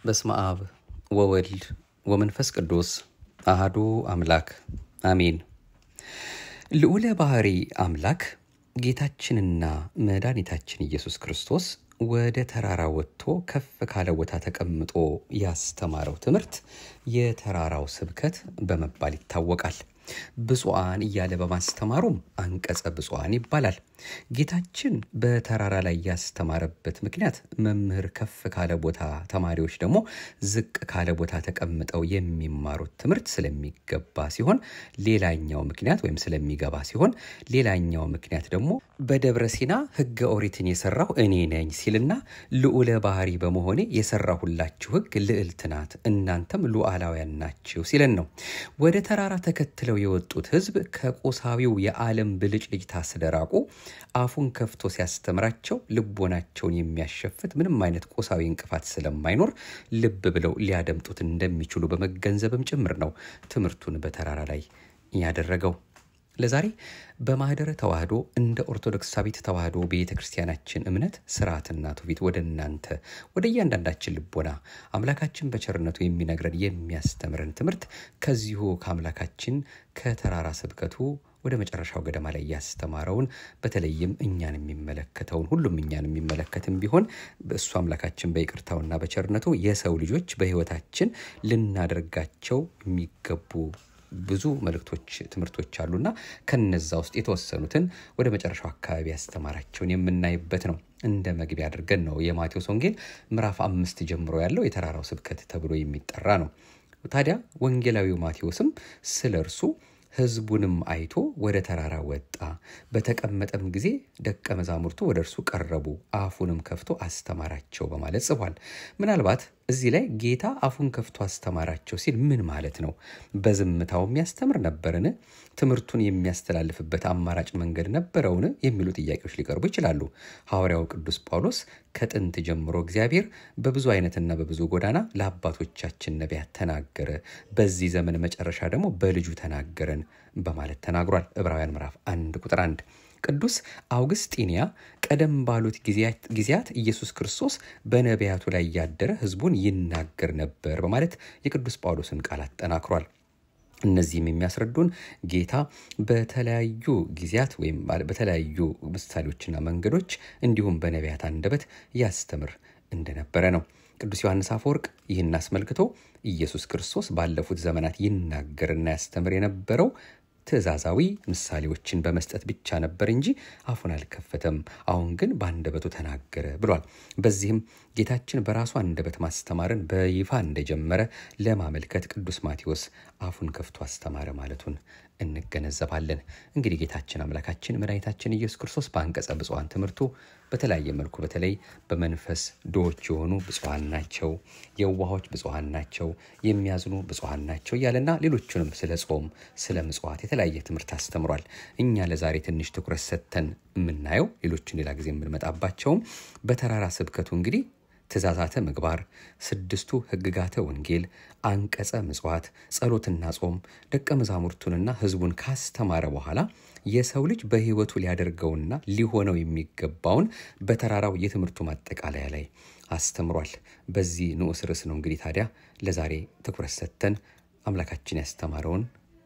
በስመ አብ ወወልድ ወመንፈስ ቅዱስ አህዱ አምላክ አሜን። ልዑለ ባሕሪ አምላክ ጌታችንና መድኃኒታችን ኢየሱስ ክርስቶስ ወደ ተራራ ወጥቶ ከፍ ካለ ቦታ ተቀምጦ ያስተማረው ትምህርት የተራራው ስብከት በመባል ይታወቃል። ብፁዓን እያለ በማስተማሩም አንቀጸ ብፁዓን ይባላል። ጌታችን በተራራ ላይ ያስተማረበት ምክንያት መምህር ከፍ ካለ ቦታ፣ ተማሪዎች ደግሞ ዝቅ ካለ ቦታ ተቀምጠው የሚማሩት ትምህርት ስለሚገባ ሲሆን፣ ሌላኛው ምክንያት ወይም ስለሚገባ ሲሆን፣ ሌላኛው ምክንያት ደግሞ በደብረ ሲና ሕገ ኦሪትን የሰራው እኔ ነኝ ሲልና ልዑለ ባሕሪ በመሆኔ የሰራሁላችሁ ሕግ ልዕልት ናት፣ እናንተም ሉዓላውያን ናችሁ ሲለን ነው። ወደ ተራራ ተከትለው የወጡት ሕዝብ ከቁሳዊው የዓለም ብልጭልጭታ ስለራቁ አፉን ከፍቶ ሲያስተምራቸው ልቦናቸውን የሚያሸፍት ምንም አይነት ቁሳዊ እንቅፋት ስለማይኖር ልብ ብለው ሊያደምጡት እንደሚችሉ በመገንዘብም ጭምር ነው ትምህርቱን በተራራ ላይ ያደረገው። ለዛሬ በማህደረ ተዋህዶ እንደ ኦርቶዶክሳዊት ተዋህዶ ቤተ ክርስቲያናችን እምነት ስርዓትና ትውፊት ወደ እናንተ ወደ እያንዳንዳችን ልቦና አምላካችን በቸርነቱ የሚነግረን የሚያስተምረን ትምህርት ከዚሁ ከአምላካችን ከተራራ ስብከቱ ወደ መጨረሻው ገደማ ላይ ያስተማረውን በተለይም እኛን የሚመለከተውን ሁሉም እኛን የሚመለከትም ቢሆን እሱ አምላካችን በይቅርታውና በቸርነቱ የሰው ልጆች በሕይወታችን ልናደርጋቸው የሚገቡ ብዙ መልእክቶች፣ ትምህርቶች አሉና ከነዛ ውስጥ የተወሰኑትን ወደ መጨረሻው አካባቢ ያስተማራቸውን የምናይበት ነው። እንደ መግቢያ አድርገን ነው የማቴዎስ ወንጌል ምዕራፍ አምስት ጀምሮ ያለው የተራራው ስብከት ተብሎ የሚጠራ ነው። ታዲያ ወንጌላዊው ማቴዎስም ስለ እርሱ ሕዝቡንም አይቶ ወደ ተራራ ወጣ፣ በተቀመጠም ጊዜ ደቀ መዛሙርቱ ወደ እርሱ ቀረቡ፣ አፉንም ከፍቶ አስተማራቸው በማለት ጽፏል። ምናልባት እዚህ ላይ ጌታ አፉን ከፍቶ አስተማራቸው ሲል ምን ማለት ነው? በዝምታው የሚያስተምር ነበርን? ትምህርቱን የሚያስተላልፍበት አማራጭ መንገድ ነበረውን? የሚሉ ጥያቄዎች ሊቀርቡ ይችላሉ። ሐዋርያው ቅዱስ ጳውሎስ ከጥንት ጀምሮ እግዚአብሔር በብዙ አይነትና በብዙ ጎዳና ለአባቶቻችን ነቢያት ተናገረ፣ በዚህ ዘመን መጨረሻ ደግሞ በልጁ ተናገረን በማለት ተናግሯል። ዕብራውያን ምዕራፍ አንድ ቁጥር አንድ ቅዱስ አውግስጢንያ ቀደም ባሉት ጊዜያት ኢየሱስ ክርስቶስ በነቢያቱ ላይ እያደረ ሕዝቡን ይናገር ነበር በማለት የቅዱስ ጳውሎስን ቃል አጠናክሯል። እነዚህም የሚያስረዱን ጌታ በተለያዩ ጊዜያት ወይም በተለያዩ ምሳሌዎችና መንገዶች እንዲሁም በነቢያት አንደበት ያስተምር እንደነበረ ነው። ቅዱስ ዮሐንስ አፈወርቅ ይህን አስመልክቶ ኢየሱስ ክርስቶስ ባለፉት ዘመናት ይናገርና ያስተምር የነበረው ትእዛዛዊ ምሳሌዎችን በመስጠት ብቻ ነበር እንጂ አፉን አልከፈተም። አሁን ግን በአንደበቱ ተናገረ ብሏል። በዚህም ጌታችን በራሱ አንደበት ማስተማርን በይፋ እንደጀመረ ለማመልከት ቅዱስ ማቴዎስ አፉን ከፍቶ አስተማረ ማለቱን እንገነዘባለን። እንግዲህ ጌታችን አምላካችን መድኃኒታችን ኢየሱስ ክርስቶስ በአንቀጸ ብፁዓን ትምህርቱ በተለያየ መልኩ በተለይ በመንፈስ ድሆች የሆኑ ብፁዓን ናቸው፣ የዋሆች ብፁዓን ናቸው፣ የሚያዝኑ ብፁዓን ናቸው እያለና ሌሎቹንም ስለ ጾም፣ ስለ ምጽዋት የተለያየ ትምህርት አስተምሯል። እኛ ለዛሬ ትንሽ ትኩረት ሰጥተን የምናየው ሌሎችን ሌላ ጊዜ የምንመጣባቸውም በተራራ ስብከቱ እንግዲህ ትእዛዛተ ምግባር፣ ስድስቱ ሕግጋተ ወንጌል፣ አንቀጸ ምጽዋት፣ ጸሎትና ጾም ደቀ መዛሙርቱንና ሕዝቡን ካስተማረ በኋላ የሰው ልጅ በሕይወቱ ሊያደርገውና ሊሆነው የሚገባውን በተራራው የትምህርቱ ማጠቃለያ ላይ አስተምሯል። በዚህ ንዑስ ርዕስ ነው እንግዲህ ታዲያ ለዛሬ ትኩረት ሰጥተን አምላካችን ያስተማረውን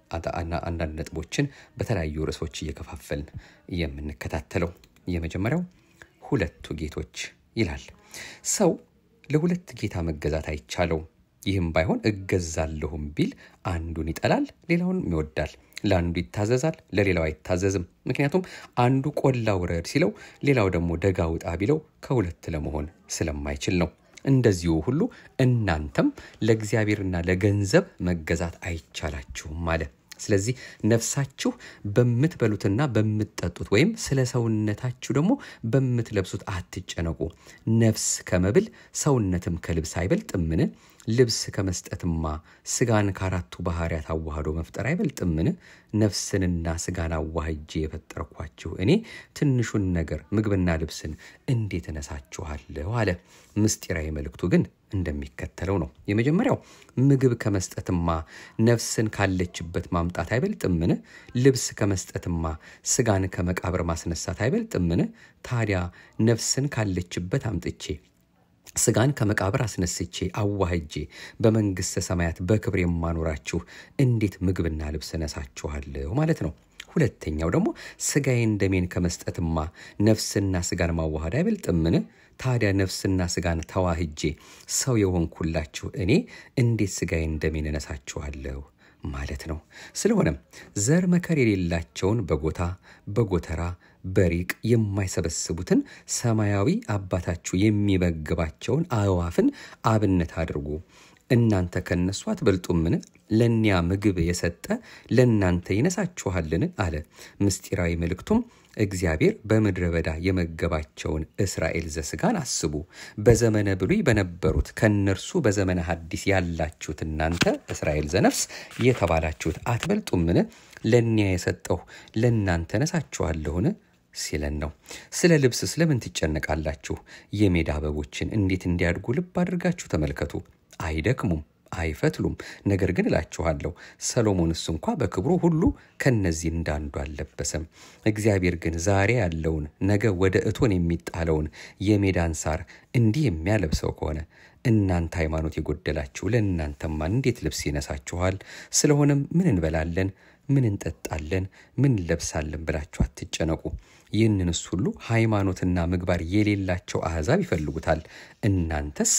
አንዳንድ ነጥቦችን በተለያዩ ርዕሶች እየከፋፈልን የምንከታተለው የመጀመሪያው ሁለቱ ጌቶች ይላል። ሰው ለሁለት ጌታ መገዛት አይቻለውም። ይህም ባይሆን እገዛለሁም ቢል አንዱን ይጠላል፣ ሌላውንም ይወዳል። ለአንዱ ይታዘዛል፣ ለሌላው አይታዘዝም። ምክንያቱም አንዱ ቆላ ውረድ ሲለው፣ ሌላው ደግሞ ደጋ ውጣ ቢለው ከሁለት ለመሆን ስለማይችል ነው። እንደዚሁ ሁሉ እናንተም ለእግዚአብሔርና ለገንዘብ መገዛት አይቻላችሁም አለ። ስለዚህ ነፍሳችሁ በምትበሉትና በምትጠጡት ወይም ስለ ሰውነታችሁ ደግሞ በምትለብሱት አትጨነቁ። ነፍስ ከመብል ሰውነትም ከልብስ አይበልጥምን? ልብስ ከመስጠትማ ስጋን ከአራቱ ባህርያት አዋህዶ መፍጠር አይበልጥምን? ነፍስንና ስጋን አዋህጄ የፈጠርኳችሁ እኔ ትንሹን ነገር ምግብና ልብስን እንዴት እነሳችኋለሁ? አለ። ምስጢራዊ መልእክቱ ግን እንደሚከተለው ነው። የመጀመሪያው ምግብ ከመስጠትማ ነፍስን ካለችበት ማምጣት አይበልጥምን? ልብስ ከመስጠትማ ስጋን ከመቃብር ማስነሳት አይበልጥምን? ታዲያ ነፍስን ካለችበት አምጥቼ ስጋን ከመቃብር አስነስቼ አዋህጄ በመንግሥተ ሰማያት በክብር የማኖራችሁ እንዴት ምግብና ልብስ እነሳችኋለሁ ማለት ነው። ሁለተኛው ደግሞ ስጋዬን ደሜን ከመስጠትማ ነፍስና ስጋን ማዋሃድ አይበልጥምን? ታዲያ ነፍስና ስጋን ተዋህጄ ሰው የሆንኩላችሁ እኔ እንዴት ስጋዬን ደሜን እነሳችኋለሁ ማለት ነው። ስለሆነም ዘር መከር የሌላቸውን በጎታ በጎተራ በሪቅ የማይሰበስቡትን ሰማያዊ አባታችሁ የሚመግባቸውን አእዋፍን አብነት አድርጉ። እናንተ ከነሱ አትበልጡምን? ለእኒያ ምግብ የሰጠ ለእናንተ ይነሳችኋልን? አለ። ምስጢራዊ መልእክቱም እግዚአብሔር በምድረ በዳ የመገባቸውን እስራኤል ዘስጋን አስቡ። በዘመነ ብሉይ በነበሩት ከእነርሱ በዘመነ ሐዲስ ያላችሁት እናንተ እስራኤል ዘነፍስ የተባላችሁት አትበልጡምን? ለእኒያ የሰጠሁ ለእናንተ ነሳችኋለሁን ሲለን ነው። ስለ ልብስ ስለምን ትጨነቃላችሁ? የሜዳ አበቦችን እንዴት እንዲያድጉ ልብ አድርጋችሁ ተመልከቱ። አይደክሙም አይፈትሉም። ነገር ግን እላችኋለሁ ሰሎሞንስ እንኳ በክብሩ ሁሉ ከነዚህ እንዳንዱ አልለበሰም። እግዚአብሔር ግን ዛሬ ያለውን ነገ ወደ እቶን የሚጣለውን የሜዳን ሳር እንዲህ የሚያለብሰው ከሆነ እናንተ ሃይማኖት የጎደላችሁ ለእናንተማ እንዴት ልብስ ይነሳችኋል? ስለሆነም ምን እንበላለን፣ ምን እንጠጣለን፣ ምን እንለብሳለን ብላችሁ አትጨነቁ። ይህንንስ ሁሉ ሃይማኖትና ምግባር የሌላቸው አሕዛብ ይፈልጉታል። እናንተስ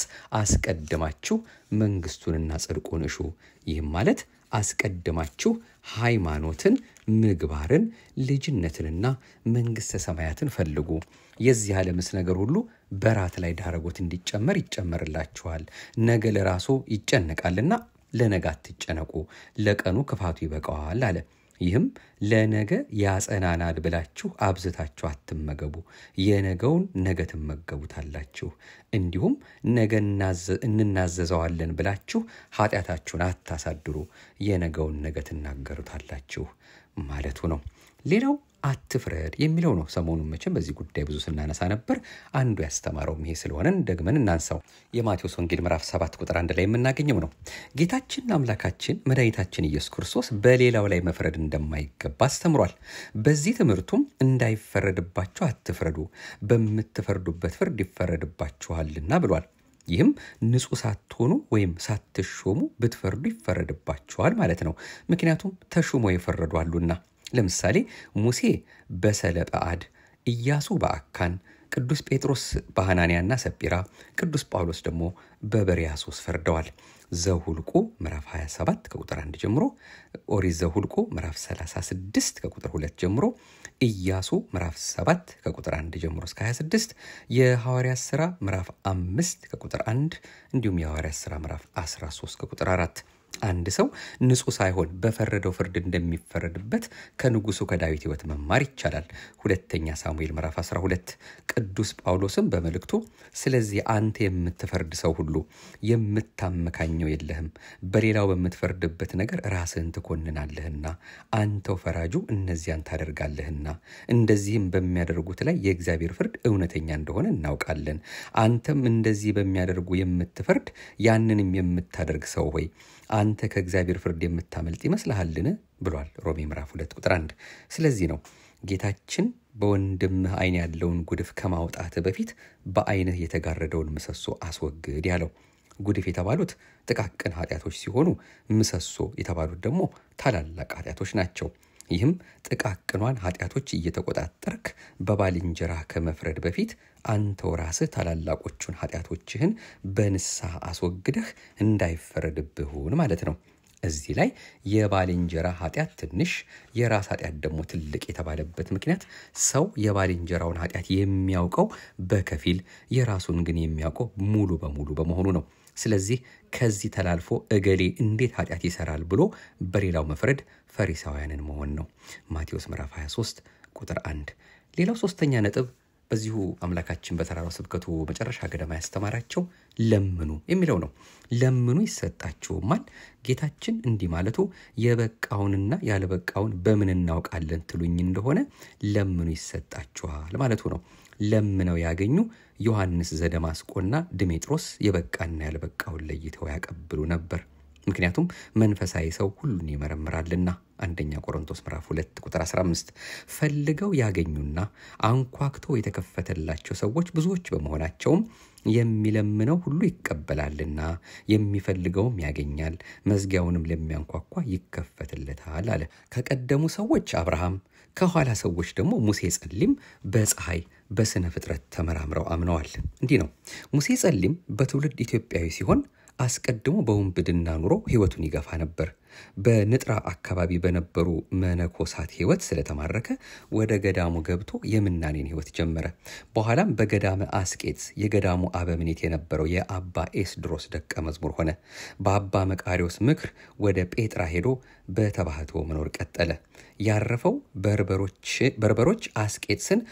አስቀድማችሁ መንግሥቱንና ጽድቁን እሹ። ይህም ማለት አስቀድማችሁ ሃይማኖትን፣ ምግባርን፣ ልጅነትንና መንግሥተ ሰማያትን ፈልጉ። የዚህ ዓለምስ ነገር ሁሉ በራት ላይ ዳረጎት እንዲጨመር ይጨመርላችኋል። ነገ ለራሱ ይጨነቃልና ለነገ አትጨነቁ፣ ለቀኑ ክፋቱ ይበቃዋል አለ። ይህም ለነገ ያጸናናል ብላችሁ አብዝታችሁ አትመገቡ፣ የነገውን ነገ ትመገቡታላችሁ። እንዲሁም ነገ እንናዘዘዋለን ብላችሁ ኃጢአታችሁን አታሳድሩ፣ የነገውን ነገ ትናገሩታላችሁ ማለቱ ነው። ሌላው አትፍረድ የሚለው ነው። ሰሞኑን መቼም በዚህ ጉዳይ ብዙ ስናነሳ ነበር። አንዱ ያስተማረውም ይሄ ስለሆነን ደግመን እናንሳው። የማቴዎስ ወንጌል ምዕራፍ 7 ቁጥር አንድ ላይ የምናገኘው ነው። ጌታችን አምላካችን መድኃኒታችን ኢየሱስ ክርስቶስ በሌላው ላይ መፍረድ እንደማይገባ አስተምሯል። በዚህ ትምህርቱም እንዳይፈረድባችሁ አትፍረዱ፣ በምትፈርዱበት ፍርድ ይፈረድባችኋልና ብሏል። ይህም ንጹሕ ሳትሆኑ ወይም ሳትሾሙ ብትፈርዱ ይፈረድባችኋል ማለት ነው። ምክንያቱም ተሹሞ የፈረዱ አሉና ለምሳሌ ሙሴ በሰለጰዓድ፣ ኢያሱ በአካን፣ ቅዱስ ጴጥሮስ በሐናንያና ሰጲራ፣ ቅዱስ ጳውሎስ ደግሞ በበርያሶስ ፈርደዋል። ዘሁልቁ ምዕራፍ 27 ከቁጥር 1 ጀምሮ፣ ኦሪት ዘሁልቁ ምዕራፍ 36 ከቁጥር 2 ጀምሮ፣ ኢያሱ ምዕራፍ 7 ከቁጥር 1 ጀምሮ እስከ 26፣ የሐዋርያት ሥራ ምዕራፍ 5 ከቁጥር 1 እንዲሁም የሐዋርያት ሥራ ምዕራፍ 13 ከቁጥር 4 አንድ ሰው ንጹሕ ሳይሆን በፈረደው ፍርድ እንደሚፈረድበት ከንጉሱ ከዳዊት ሕይወት መማር ይቻላል። ሁለተኛ ሳሙኤል ምዕራፍ 12። ቅዱስ ጳውሎስም በመልእክቱ ስለዚህ አንተ የምትፈርድ ሰው ሁሉ የምታመካኘው የለህም፣ በሌላው በምትፈርድበት ነገር ራስህን ትኮንናለህና አንተው ፈራጁ እነዚያን ታደርጋለህና፣ እንደዚህም በሚያደርጉት ላይ የእግዚአብሔር ፍርድ እውነተኛ እንደሆነ እናውቃለን። አንተም እንደዚህ በሚያደርጉ የምትፈርድ ያንንም የምታደርግ ሰው ሆይ አንተ ከእግዚአብሔር ፍርድ የምታመልጥ ይመስልሃልን? ብሏል ሮሜ ምዕራፍ 2 ቁጥር 1። ስለዚህ ነው ጌታችን በወንድምህ ዓይን ያለውን ጉድፍ ከማውጣት በፊት በዓይንህ የተጋረደውን ምሰሶ አስወግድ ያለው። ጉድፍ የተባሉት ጥቃቅን ኃጢአቶች ሲሆኑ ምሰሶ የተባሉት ደግሞ ታላላቅ ኃጢአቶች ናቸው። ይህም ጥቃቅኗን ኃጢአቶች እየተቆጣጠርክ በባልንጀራ ከመፍረድ በፊት አንተው ራስህ ታላላቆቹን ኃጢአቶችህን በንስሐ አስወግደህ እንዳይፈረድብሁን ማለት ነው። እዚህ ላይ የባልንጀራ ኃጢአት ትንሽ የራስ ኃጢአት ደግሞ ትልቅ የተባለበት ምክንያት ሰው የባልንጀራውን ኃጢአት የሚያውቀው በከፊል የራሱን ግን የሚያውቀው ሙሉ በሙሉ በመሆኑ ነው። ስለዚህ ከዚህ ተላልፎ እገሌ እንዴት ኃጢአት ይሰራል ብሎ በሌላው መፍረድ ፈሪሳውያንን መሆን ነው። ማቴዎስ ምዕራፍ 23 ቁጥር 1። ሌላው ሶስተኛ ነጥብ በዚሁ አምላካችን በተራራው ስብከቱ መጨረሻ ገደማ ያስተማራቸው ለምኑ የሚለው ነው። ለምኑ ይሰጣችሁማል። ጌታችን እንዲህ ማለቱ የበቃውንና ያለበቃውን በምን እናውቃለን ትሉኝ እንደሆነ ለምኑ ይሰጣችኋል ማለቱ ነው። ለምነው ያገኙ ዮሐንስ ዘደማስቆና ድሜጥሮስ የበቃና ያልበቃውን ለይተው ያቀብሉ ነበር። ምክንያቱም መንፈሳዊ ሰው ሁሉን ይመረምራልና። አንደኛ ቆሮንቶስ ምዕራፍ 2 ቁጥር 15። ፈልገው ያገኙና አንኳክተው የተከፈተላቸው ሰዎች ብዙዎች በመሆናቸውም የሚለምነው ሁሉ ይቀበላልና የሚፈልገውም ያገኛል፣ መዝጊያውንም ለሚያንኳኳ ይከፈትለታል አለ። ከቀደሙ ሰዎች አብርሃም ከኋላ ሰዎች ደግሞ ሙሴ ጸሊም በፀሐይ በስነ ፍጥረት ተመራምረው አምነዋል። እንዲህ ነው። ሙሴ ጸሊም በትውልድ ኢትዮጵያዊ ሲሆን አስቀድሞ በውንብድና ኑሮ ሕይወቱን ይገፋ ነበር። በንጥራ አካባቢ በነበሩ መነኮሳት ሕይወት ስለተማረከ ወደ ገዳሙ ገብቶ የምናኔን ሕይወት ጀመረ። በኋላም በገዳመ አስቄት የገዳሙ አበምኔት የነበረው የአባ ኤስድሮስ ደቀ መዝሙር ሆነ። በአባ መቃሪዎስ ምክር ወደ ጴጥራ ሄዶ በተባህቶ መኖር ቀጠለ። ያረፈው በርበሮች አስቄጥስን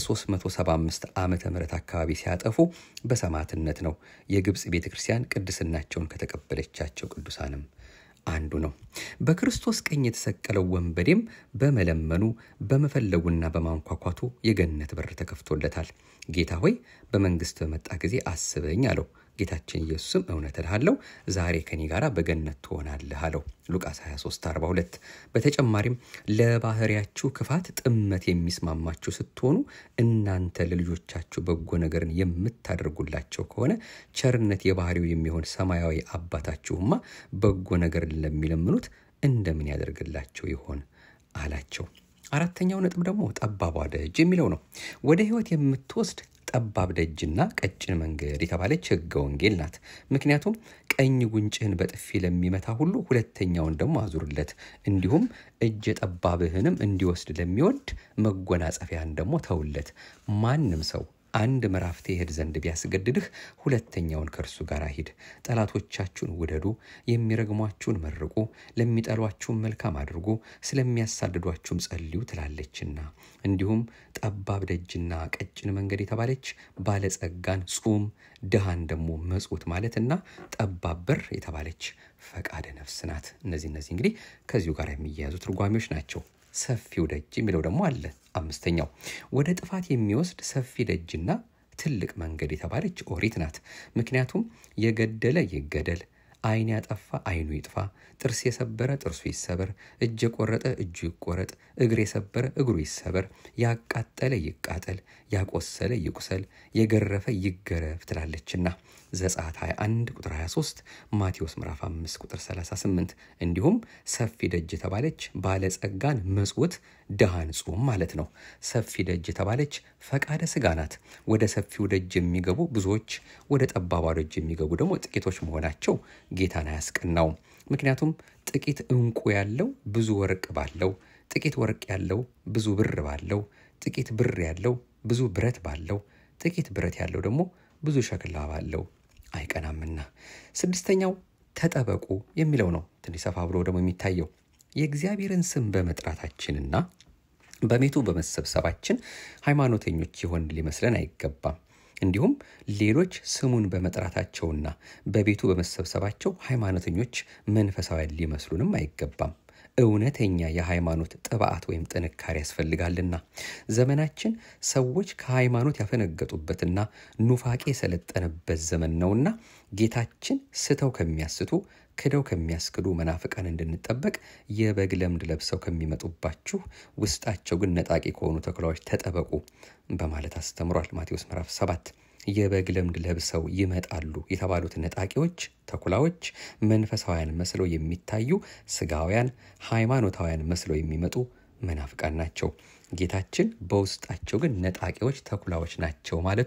በ375 ዓመተ ምህረት አካባቢ ሲያጠፉ በሰማዕትነት ነው። የግብፅ ቤተ ክርስቲያን ቅድስናቸውን ከተቀበለቻቸው ቅዱሳንም አንዱ ነው። በክርስቶስ ቀኝ የተሰቀለው ወንበዴም በመለመኑ በመፈለጉና በማንኳኳቱ የገነት በር ተከፍቶለታል። ጌታ ሆይ በመንግስት በመጣ ጊዜ አስበኝ አለው። ጌታችን ኢየሱስም እውነት እልሃለሁ ዛሬ ከኔ ጋር በገነት ትሆናለህ አለው። ሉቃስ 23 42 በተጨማሪም ለባህሪያችሁ ክፋት ጥመት የሚስማማችሁ ስትሆኑ እናንተ ለልጆቻችሁ በጎ ነገርን የምታደርጉላቸው ከሆነ ቸርነት የባህሪው የሚሆን ሰማያዊ አባታችሁማ በጎ ነገርን ለሚለምኑት እንደምን ያደርግላቸው ይሆን አላቸው። አራተኛው ነጥብ ደግሞ ጠባቧ ደጅ የሚለው ነው። ወደ ህይወት የምትወስድ ጠባብ ደጅና ቀጭን መንገድ የተባለች ሕገ ወንጌል ናት። ምክንያቱም ቀኝ ጉንጭህን በጥፊ ለሚመታ ሁሉ ሁለተኛውን ደግሞ አዙርለት፣ እንዲሁም እጀ ጠባብህንም እንዲወስድ ለሚወድ መጎናጸፊያን ደግሞ ተውለት። ማንም ሰው አንድ ምዕራፍ ትሄድ ዘንድ ቢያስገድድህ ሁለተኛውን ከእርሱ ጋር ሂድ። ጠላቶቻችሁን ውደዱ፣ የሚረግሟችሁን መርቁ፣ ለሚጠሏችሁም መልካም አድርጉ፣ ስለሚያሳድዷችሁም ጸልዩ ትላለችና። እንዲሁም ጠባብ ደጅና ቀጭን መንገድ የተባለች ባለጸጋን ጹም፣ ድሃን ደግሞ መጽውት ማለትና ጠባብ በር የተባለች ፈቃደ ነፍስ ናት። እነዚህ እነዚህ እንግዲህ ከዚሁ ጋር የሚያያዙ ትርጓሜዎች ናቸው። ሰፊው ደጅ የሚለው ደግሞ አለ። አምስተኛው ወደ ጥፋት የሚወስድ ሰፊ ደጅና ትልቅ መንገድ የተባለች ኦሪት ናት። ምክንያቱም የገደለ ይገደል፣ ዓይን ያጠፋ ዓይኑ ይጥፋ፣ ጥርስ የሰበረ ጥርሱ ይሰበር፣ እጅ የቆረጠ እጁ ይቆረጥ፣ እግር የሰበረ እግሩ ይሰበር፣ ያቃጠለ ይቃጠል፣ ያቆሰለ ይቁሰል፣ የገረፈ ይገረፍ ትላለችና ዘጸአት 21 ቁጥር 23 ማቴዎስ ምዕራፍ 5 ቁጥር 38 እንዲሁም ሰፊ ደጅ የተባለች ባለጸጋን መጽውት ድሃን ጹም ማለት ነው። ሰፊ ደጅ የተባለች ፈቃደ ስጋ ናት። ወደ ሰፊው ደጅ የሚገቡ ብዙዎች፣ ወደ ጠባቧ ደጅ የሚገቡ ደግሞ ጥቂቶች መሆናቸው ጌታን አያስቀናውም። ምክንያቱም ጥቂት ዕንቁ ያለው ብዙ ወርቅ ባለው፣ ጥቂት ወርቅ ያለው ብዙ ብር ባለው፣ ጥቂት ብር ያለው ብዙ ብረት ባለው፣ ጥቂት ብረት ያለው ደግሞ ብዙ ሸክላ ባለው አይቀናምና። ስድስተኛው ተጠበቁ የሚለው ነው። ትንሽ ሰፋ ብሎ ደግሞ የሚታየው የእግዚአብሔርን ስም በመጥራታችንና በቤቱ በመሰብሰባችን ሃይማኖተኞች የሆን ሊመስለን አይገባም። እንዲሁም ሌሎች ስሙን በመጥራታቸውና በቤቱ በመሰብሰባቸው ሃይማኖተኞች መንፈሳውያን ሊመስሉንም አይገባም። እውነተኛ የሃይማኖት ጥብዓት ወይም ጥንካሬ ያስፈልጋልና ዘመናችን ሰዎች ከሃይማኖት ያፈነገጡበትና ኑፋቄ የሰለጠነበት ዘመን ነውና ጌታችን ስተው ከሚያስቱ ክደው ከሚያስክዱ መናፍቃን እንድንጠበቅ የበግ ለምድ ለብሰው ከሚመጡባችሁ ውስጣቸው ግን ነጣቂ ከሆኑ ተኩላዎች ተጠበቁ በማለት አስተምሯል። ማቴዎስ ምዕራፍ 7 የበግ ለምድ ለብሰው ይመጣሉ የተባሉት ነጣቂዎች ተኩላዎች መንፈሳውያን መስለው የሚታዩ ስጋውያን ሃይማኖታውያን መስለው የሚመጡ መናፍቃን ናቸው። ጌታችን በውስጣቸው ግን ነጣቂዎች ተኩላዎች ናቸው ማለቱ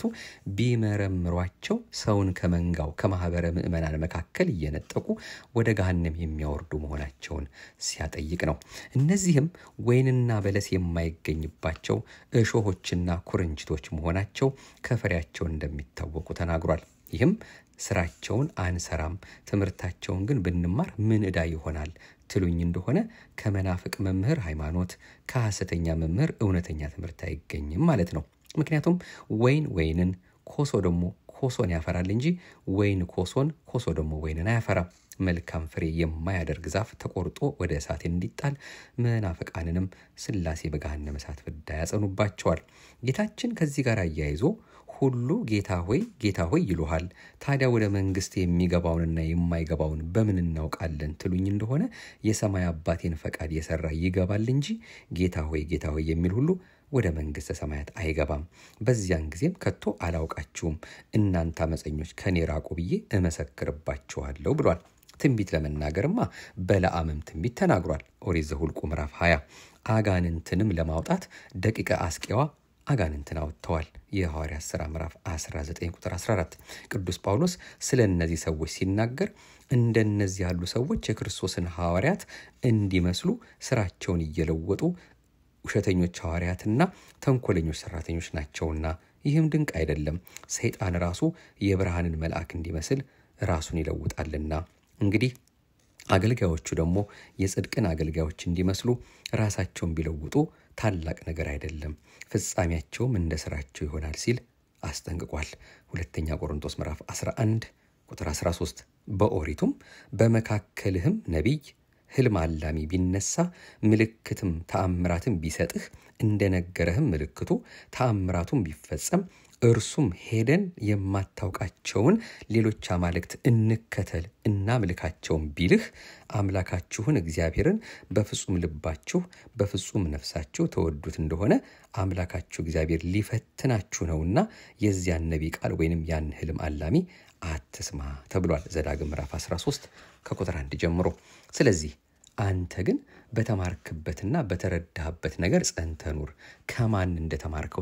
ቢመረምሯቸው ሰውን ከመንጋው ከማህበረ ምዕመናን መካከል እየነጠቁ ወደ ገሃነም የሚያወርዱ መሆናቸውን ሲያጠይቅ ነው። እነዚህም ወይንና በለስ የማይገኝባቸው እሾሆችና ኩርንችቶች መሆናቸው ከፍሬያቸው እንደሚታወቁ ተናግሯል። ይህም ስራቸውን አንሰራም፣ ትምህርታቸውን ግን ብንማር ምን ዕዳ ይሆናል ትሉኝ እንደሆነ ከመናፍቅ መምህር ሃይማኖት፣ ከሐሰተኛ መምህር እውነተኛ ትምህርት አይገኝም ማለት ነው። ምክንያቱም ወይን ወይንን፣ ኮሶ ደግሞ ኮሶን ያፈራል እንጂ ወይን ኮሶን፣ ኮሶ ደግሞ ወይንን አያፈራም። መልካም ፍሬ የማያደርግ ዛፍ ተቆርጦ ወደ እሳት እንዲጣል መናፍቃንንም ሥላሴ በገሃነመ እሳት ፍዳ ያጸኑባቸዋል። ጌታችን ከዚህ ጋር አያይዞ ሁሉ ጌታ ሆይ ጌታ ሆይ ይሉሃል። ታዲያ ወደ መንግሥት የሚገባውንና የማይገባውን በምን እናውቃለን ትሉኝ እንደሆነ የሰማይ አባቴን ፈቃድ የሰራ ይገባል እንጂ ጌታ ሆይ ጌታ ሆይ የሚል ሁሉ ወደ መንግሥተ ሰማያት አይገባም። በዚያን ጊዜም ከቶ አላውቃችሁም እናንተ አመፀኞች ከኔ ራቁ ብዬ እመሰክርባችኋለሁ ብሏል። ትንቢት ለመናገርማ በለዓምም ትንቢት ተናግሯል። ኦሪት ዘኍልቍ ምዕራፍ 20 አጋንንትንም ለማውጣት ደቂቀ አስቄዋ አጋንንትን አውጥተዋል። የሐዋርያት ሥራ ምዕራፍ 19 ቁጥር 14 ቅዱስ ጳውሎስ ስለ እነዚህ ሰዎች ሲናገር እንደነዚህ ያሉ ሰዎች የክርስቶስን ሐዋርያት እንዲመስሉ ስራቸውን እየለወጡ ውሸተኞች ሐዋርያትና ተንኮለኞች ሰራተኞች ናቸውና ይህም ድንቅ አይደለም። ሰይጣን ራሱ የብርሃንን መልአክ እንዲመስል ራሱን ይለውጣልና እንግዲህ አገልጋዮቹ ደግሞ የጽድቅን አገልጋዮች እንዲመስሉ ራሳቸውን ቢለውጡ ታላቅ ነገር አይደለም፣ ፍጻሜያቸውም እንደ ስራቸው ይሆናል ሲል አስጠንቅቋል። ሁለተኛ ቆሮንቶስ ምዕራፍ 11 ቁጥር 13 በኦሪቱም በመካከልህም ነቢይ ሕልም አላሚ ቢነሳ ምልክትም ተአምራትም ቢሰጥህ እንደነገረህም ምልክቱ ተአምራቱም ቢፈጸም እርሱም ሄደን የማታውቃቸውን ሌሎች አማልክት እንከተል እናምልካቸውን ቢልህ አምላካችሁን እግዚአብሔርን በፍጹም ልባችሁ በፍጹም ነፍሳችሁ ተወዱት እንደሆነ አምላካችሁ እግዚአብሔር ሊፈትናችሁ ነውና የዚያን ነቢይ ቃል ወይንም ያን ሕልም አላሚ አትስማ ተብሏል። ዘዳግም ምዕራፍ 13 ከቁጥር አንድ ጀምሮ። ስለዚህ አንተ ግን በተማርክበትና በተረዳህበት ነገር ጸንተ ኑር፣ ከማን እንደተማርከው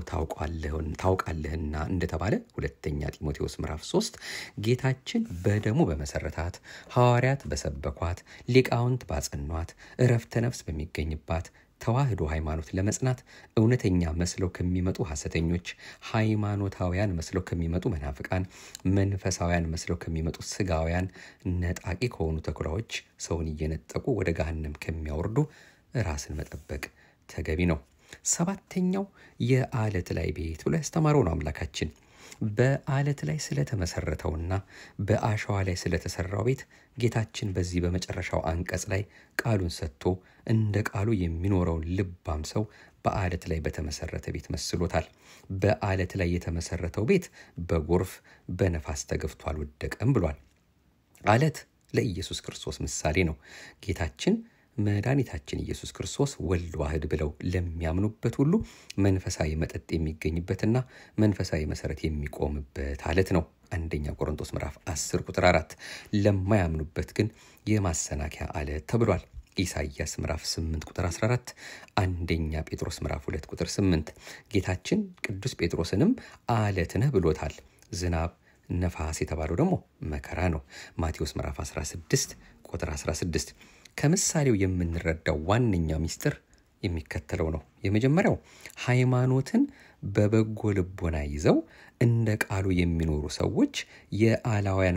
ታውቃለህና እንደተባለ ሁለተኛ ጢሞቴዎስ ምዕራፍ 3 ጌታችን በደሙ በመሰረታት ሐዋርያት በሰበኳት ሊቃውንት ባጸኗት እረፍተ ነፍስ በሚገኝባት ተዋህዶ ሃይማኖት ለመጽናት እውነተኛ መስለው ከሚመጡ ሐሰተኞች፣ ሃይማኖታውያን መስለው ከሚመጡ መናፍቃን፣ መንፈሳውያን መስለው ከሚመጡ ስጋውያን፣ ነጣቂ ከሆኑ ተኩላዎች ሰውን እየነጠቁ ወደ ገሃነም ከሚያወርዱ ራስን መጠበቅ ተገቢ ነው። ሰባተኛው የአለት ላይ ቤት ብሎ ያስተማረው ነው አምላካችን በአለት ላይ ስለተመሰረተውና በአሸዋ ላይ ስለተሰራው ቤት ጌታችን በዚህ በመጨረሻው አንቀጽ ላይ ቃሉን ሰጥቶ እንደ ቃሉ የሚኖረውን ልባም ሰው በአለት ላይ በተመሰረተ ቤት መስሎታል። በአለት ላይ የተመሰረተው ቤት በጎርፍ በነፋስ ተገፍቶ አልወደቀም ብሏል። አለት ለኢየሱስ ክርስቶስ ምሳሌ ነው። ጌታችን መድኃኒታችን ኢየሱስ ክርስቶስ ወልድ ዋህድ ብለው ለሚያምኑበት ሁሉ መንፈሳዊ መጠጥ የሚገኝበትና መንፈሳዊ መሰረት የሚቆምበት አለት ነው። አንደኛ ቆሮንቶስ ምዕራፍ 10 ቁጥር 4 ለማያምኑበት ግን የማሰናከያ አለት ተብሏል። ኢሳይያስ ምዕራፍ 8 ቁጥር 14፣ አንደኛ ጴጥሮስ ምዕራፍ 2 ቁጥር 8 ጌታችን ቅዱስ ጴጥሮስንም አለት ነህ ብሎታል። ዝናብ ነፋስ የተባለው ደግሞ መከራ ነው። ማቴዎስ ምዕራፍ 16 ቁጥር 16 ከምሳሌው የምንረዳው ዋነኛው ምስጢር የሚከተለው ነው። የመጀመሪያው ሃይማኖትን በበጎ ልቦና ይዘው እንደ ቃሉ የሚኖሩ ሰዎች የአላውያን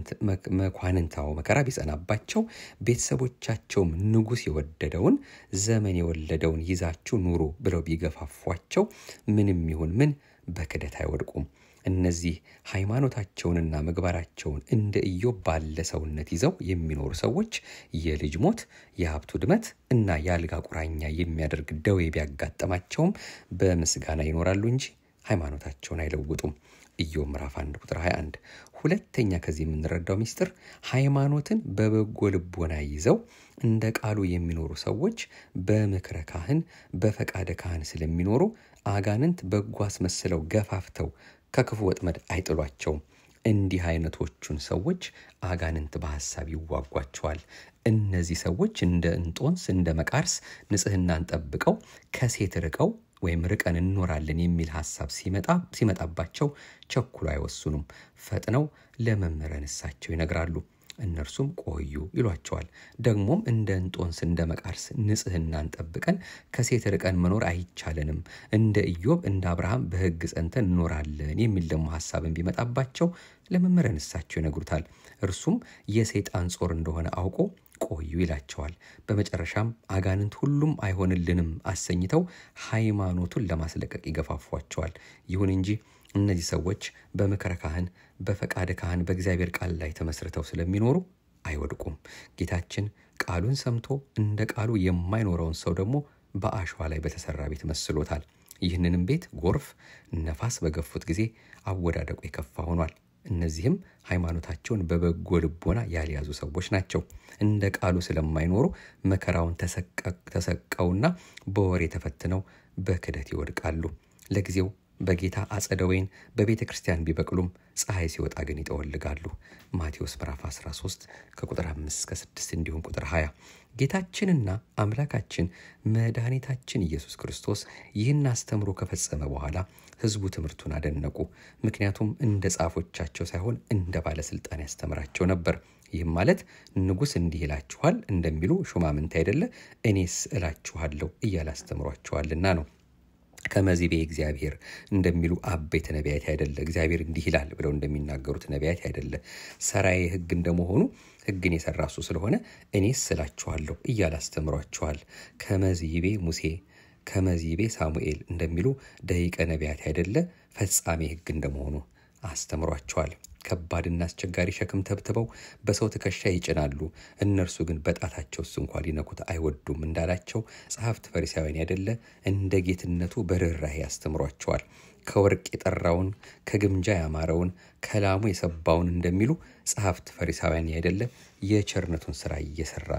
መኳንንታው መከራ ቢጸናባቸው ቤተሰቦቻቸውም ንጉሥ የወደደውን ዘመን የወለደውን ይዛችሁ ኑሩ ብለው ቢገፋፏቸው ምንም ይሁን ምን በክደት አይወድቁም። እነዚህ ሃይማኖታቸውንና ምግባራቸውን እንደ ኢዮብ ባለ ሰውነት ይዘው የሚኖሩ ሰዎች የልጅ ሞት፣ የሀብት ውድመት እና የአልጋ ቁራኛ የሚያደርግ ደዌ ቢያጋጥማቸውም በምስጋና ይኖራሉ እንጂ ሃይማኖታቸውን አይለውጡም። ኢዮብ ምዕራፍ 1 ቁጥር 21። ሁለተኛ ከዚህ የምንረዳው ምስጢር ሃይማኖትን በበጎ ልቦና ይዘው እንደ ቃሉ የሚኖሩ ሰዎች በምክረ ካህን በፈቃደ ካህን ስለሚኖሩ አጋንንት በጎ አስመስለው ገፋፍተው ከክፉ ወጥመድ አይጥሏቸውም። እንዲህ አይነቶቹን ሰዎች አጋንንት በሐሳብ ይዋጓቸዋል። እነዚህ ሰዎች እንደ እንጦንስ እንደ መቃርስ ንጽሕናን ጠብቀው ከሴት ርቀው ወይም ርቀን እንኖራለን የሚል ሐሳብ ሲመጣባቸው ቸኩሎ አይወስኑም። ፈጥነው ለመምህረ ንስሐቸው ይነግራሉ። እነርሱም ቆዩ ይሏቸዋል። ደግሞም እንደ እንጦንስ እንደ መቃርስ ንጽሕናን ጠብቀን ከሴት ርቀን መኖር አይቻለንም፣ እንደ ኢዮብ እንደ አብርሃም በሕግ ጸንተን እንኖራለን የሚል ደግሞ ሐሳብን ቢመጣባቸው ለመምህረ ንስሐቸው ይነግሩታል። እርሱም የሰይጣን ጾር እንደሆነ አውቆ ቆዩ ይላቸዋል። በመጨረሻም አጋንንት ሁሉም አይሆንልንም አሰኝተው ሃይማኖቱን ለማስለቀቅ ይገፋፏቸዋል። ይሁን እንጂ እነዚህ ሰዎች በምክረ ካህን በፈቃደ ካህን በእግዚአብሔር ቃል ላይ ተመስርተው ስለሚኖሩ አይወድቁም። ጌታችን ቃሉን ሰምቶ እንደ ቃሉ የማይኖረውን ሰው ደግሞ በአሸዋ ላይ በተሰራ ቤት መስሎታል። ይህንንም ቤት ጎርፍ፣ ነፋስ በገፉት ጊዜ አወዳደቁ የከፋ ሆኗል። እነዚህም ሃይማኖታቸውን በበጎ ልቦና ያልያዙ ሰዎች ናቸው። እንደ ቃሉ ስለማይኖሩ መከራውን ተሰቀውና በወሬ ተፈትነው በክደት ይወድቃሉ። ለጊዜው በጌታ አጸደ ወይን በቤተ ክርስቲያን ቢበቅሉም ፀሐይ ሲወጣ ግን ይጠወልጋሉ። ማቴዎስ ምዕራፍ 13 ከቁጥር 5 እስከ 6 እንዲሁም ቁጥር 20። ጌታችንና አምላካችን መድኃኒታችን ኢየሱስ ክርስቶስ ይህን አስተምሮ ከፈጸመ በኋላ ሕዝቡ ትምህርቱን አደነቁ። ምክንያቱም እንደ ጻፎቻቸው ሳይሆን እንደ ባለስልጣን ያስተምራቸው ነበር። ይህም ማለት ንጉሥ እንዲህ ይላችኋል እንደሚሉ ሹማምንት አይደለ፣ እኔስ እላችኋለሁ እያለ አስተምሯቸዋልና ነው። ከመዚቤ እግዚአብሔር እንደሚሉ አበይት ነቢያት አይደለ፣ እግዚአብሔር እንዲህ ይላል ብለው እንደሚናገሩት ነቢያት አይደለ። ሰራዬ ሕግ እንደመሆኑ ሕግን የሰራ እሱ ስለሆነ እኔስ እላችኋለሁ እያለ አስተምሯቸዋል። ከመዚቤ ሙሴ ከመዚቤ ሳሙኤል እንደሚሉ ደቂቀ ነቢያት አይደለ፣ ፈጻሜ ሕግ እንደመሆኑ አስተምሯቸዋል። ከባድና አስቸጋሪ ሸክም ተብትበው በሰው ትከሻ ይጭናሉ፣ እነርሱ ግን በጣታቸውስ እንኳ ሊነኩት አይወዱም እንዳላቸው ጸሐፍት ፈሪሳውያን ያደለ እንደ ጌትነቱ በርኅራኄ ያስተምሯቸዋል። ከወርቅ የጠራውን ከግምጃ ያማረውን ከላሙ የሰባውን እንደሚሉ ጸሐፍት ፈሪሳውያን ያደለ የቸርነቱን ስራ እየሰራ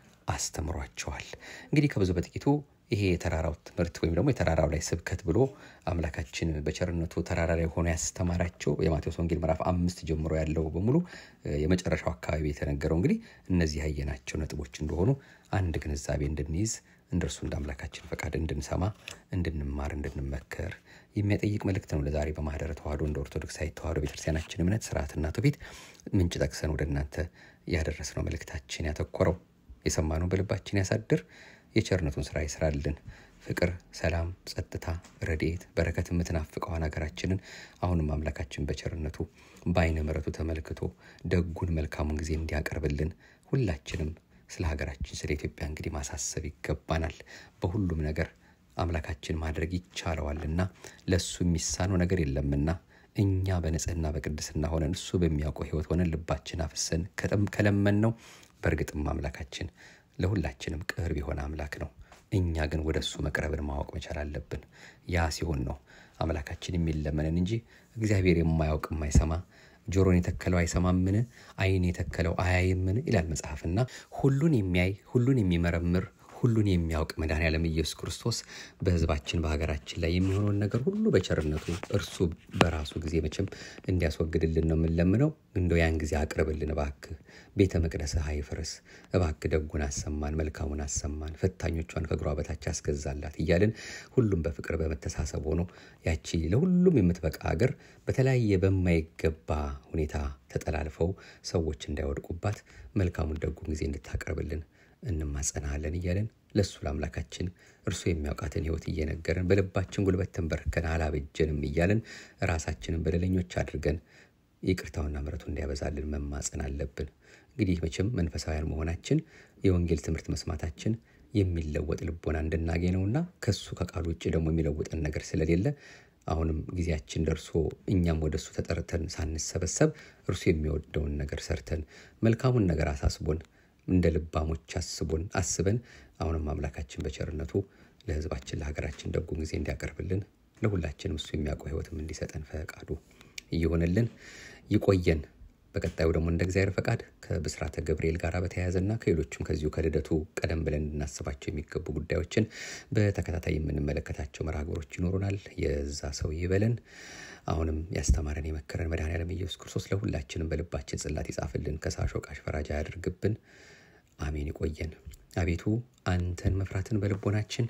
አስተምሯቸዋል። እንግዲህ ከብዙ በጥቂቱ ይሄ የተራራው ትምህርት ወይም ደግሞ የተራራው ላይ ስብከት ብሎ አምላካችን በቸርነቱ ተራራ ላይ ሆኖ ያስተማራቸው የማቴዎስ ወንጌል ምዕራፍ አምስት ጀምሮ ያለው በሙሉ የመጨረሻው አካባቢ የተነገረው እንግዲህ እነዚህ ያየናቸው ነጥቦች እንደሆኑ አንድ ግንዛቤ እንድንይዝ እንደ እርሱ እንደ አምላካችን ፈቃድ እንድንሰማ፣ እንድንማር፣ እንድንመከር የሚያጠይቅ መልእክት ነው። ለዛሬ በማህደረ ተዋህዶ እንደ ኦርቶዶክሳዊ ተዋህዶ ቤተክርስቲያናችን እምነት ስርዓትና ትውፊት ምንጭ ጠቅሰን ወደ እናንተ ያደረስነው መልእክታችን ያተኮረው የሰማነው በልባችን ያሳድር የቸርነቱን ስራ ይስራልን። ፍቅር፣ ሰላም፣ ጸጥታ፣ ረድኤት፣ በረከት የምትናፍቀዋን ሀገራችንን አሁንም አምላካችን በቸርነቱ በአይነ ምሕረቱ ተመልክቶ ደጉን መልካሙን ጊዜ እንዲያቀርብልን ሁላችንም ስለ ሀገራችን ስለ ኢትዮጵያ እንግዲህ ማሳሰብ ይገባናል። በሁሉም ነገር አምላካችን ማድረግ ይቻለዋልና ለእሱ የሚሳነው ነገር የለምና እኛ በንጽህና በቅድስና ሆነን እሱ በሚያውቀው ሕይወት ሆነን ልባችን አፍሰን ከለመን ነው በእርግጥም አምላካችን ለሁላችንም ቅርብ የሆነ አምላክ ነው። እኛ ግን ወደ እሱ መቅረብን ማወቅ መቻል አለብን። ያ ሲሆን ነው አምላካችን የሚለመንን እንጂ እግዚአብሔር የማያውቅ የማይሰማ ጆሮን የተከለው አይሰማምን? ዓይን የተከለው አያይምን? ይላል መጽሐፍና ሁሉን የሚያይ ሁሉን የሚመረምር ሁሉን የሚያውቅ መድኃኔዓለም ኢየሱስ ክርስቶስ በሕዝባችን በሀገራችን ላይ የሚሆነውን ነገር ሁሉ በቸርነቱ እርሱ በራሱ ጊዜ መቼም እንዲያስወግድልን ነው የምንለምነው። እንደው ያን ጊዜ አቅርብልን እባክህ፣ ቤተ መቅደስህ አይፍረስ፣ እባክህ ደጉን አሰማን፣ መልካሙን አሰማን፣ ፈታኞቿን ከእግሯ በታች አስገዛላት እያልን ሁሉም በፍቅር በመተሳሰብ ሆኖ ያቺ ለሁሉም የምትበቃ ሀገር በተለያየ በማይገባ ሁኔታ ተጠላልፈው ሰዎች እንዳይወድቁባት መልካሙን ደጉን ጊዜ እንድታቀርብልን እንማጸናለን እያለን ለእሱ ለአምላካችን እርሱ የሚያውቃትን ሕይወት እየነገረን በልባችን ጉልበት ተንበርከን አላበጀንም እያለን ራሳችንን በደለኞች አድርገን ይቅርታውና ምሕረቱ እንዲያበዛልን መማጸን አለብን። እንግዲህ መቼም መንፈሳውያን መሆናችን የወንጌል ትምህርት መስማታችን የሚለወጥ ልቦና እንድናገኝ ነውና ከሱ ከቃሉ ውጭ ደግሞ የሚለውጠን ነገር ስለሌለ አሁንም ጊዜያችን ደርሶ እኛም ወደ እሱ ተጠርተን ሳንሰበሰብ እርሱ የሚወደውን ነገር ሰርተን መልካሙን ነገር አሳስቦን እንደ ልባሞች አስቦን አስበን አሁንም አምላካችን በቸርነቱ ለሕዝባችን ለሀገራችን ደጉን ጊዜ እንዲያቀርብልን ለሁላችንም እሱ የሚያውቀው ሕይወትም እንዲሰጠን ፈቃዱ እየሆነልን ይቆየን። በቀጣዩ ደግሞ እንደ እግዚአብሔር ፈቃድ ከብስራተ ገብርኤል ጋር በተያያዘና ከሌሎችም ከዚሁ ከልደቱ ቀደም ብለን እንድናስባቸው የሚገቡ ጉዳዮችን በተከታታይ የምንመለከታቸው መርሃ ግብሮች ይኖሩናል። የዛ ሰው ይበለን። አሁንም ያስተማረን የመከረን መድኃኔዓለም ኢየሱስ ክርስቶስ ለሁላችንም በልባችን ጽላት ይጻፍልን፣ ከሳሽ ወቃሽ ፈራጅ አያድርግብን። አሜን። ይቆየን። አቤቱ አንተን መፍራትን በልቦናችን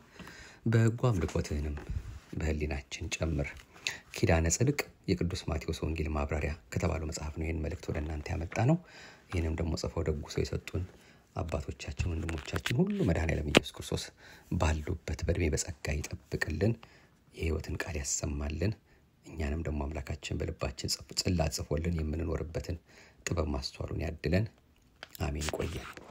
በጎ አምልኮትህንም በህሊናችን ጨምር። ኪዳነ ጽድቅ የቅዱስ ማቴዎስ ወንጌል ማብራሪያ ከተባለው መጽሐፍ ነው ይህን መልእክት ወደ እናንተ ያመጣ ነው። ይህንም ደግሞ ጽፈው ደጉ ሰው የሰጡን አባቶቻችን ወንድሞቻችን ሁሉ መድኃኔዓለም ኢየሱስ ክርስቶስ ባሉበት በእድሜ በጸጋ ይጠብቅልን፣ የህይወትን ቃል ያሰማልን። እኛንም ደግሞ አምላካችን በልባችን ጽላት ጽፎልን የምንኖርበትን ጥበብ ማስተዋሉን ያድለን። አሜን። ቆየን።